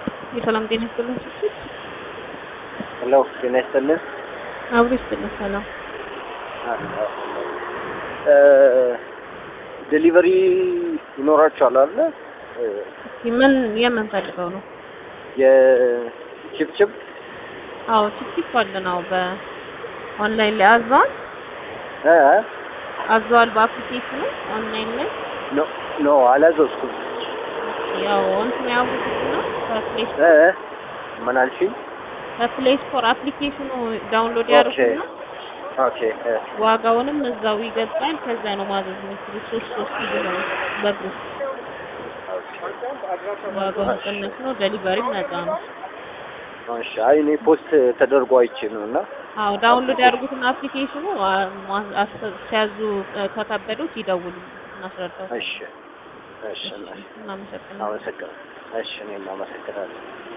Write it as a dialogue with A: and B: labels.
A: የሰላም ጤና ይስጥልን።
B: ሄሎ ጤና ይስጥልን።
A: አብሮ ይስጥልን። ሰላም
B: ዴሊቨሪ ይኖራቸዋል አለ
A: ምን የምንፈልገው ነው?
B: የቺፕቺፕ
A: አዎ ቲፕ አለን። አዎ በኦንላይን ላይ አዟል
B: እ
A: አዟል በአፕሊኬሽኑ ኦንላይን ላይ
B: ኖ ኖ አላዘዝኩም።
A: ያው እንትን ያውቁት ነው ከፕሌይ
B: እ ምን አልሽኝ?
A: ከፕሌይ ስቶር አፕሊኬሽኑ ዳውንሎድ
B: ኦኬ
A: ያደርጉና
B: ኦኬ እ
A: ዋጋውንም እዛው ይገባል። ከዛ ነው ማዘዝ የሚችሉት ሶስት ሶስት ጊዜ ነው በግሩፕ ዋጋው ቅንስ ነው። ዴሊቨሪ ነፃ ነው።
B: እሺ አይ እኔ ፖስት ተደርጎ አይቼ ነው እና
A: አዎ ዳውንሎድ ያድርጉትና አፕሊኬሽኑ አ- ማ- አስ- ሲያዙ እ፣ ከከበዱት ይደውሉ እናስረዳው።
B: እሺ እሺ
A: እናመሰግናለን።
B: አመሰግናለሁ። እሺ እኔም አመሰግናለሁ።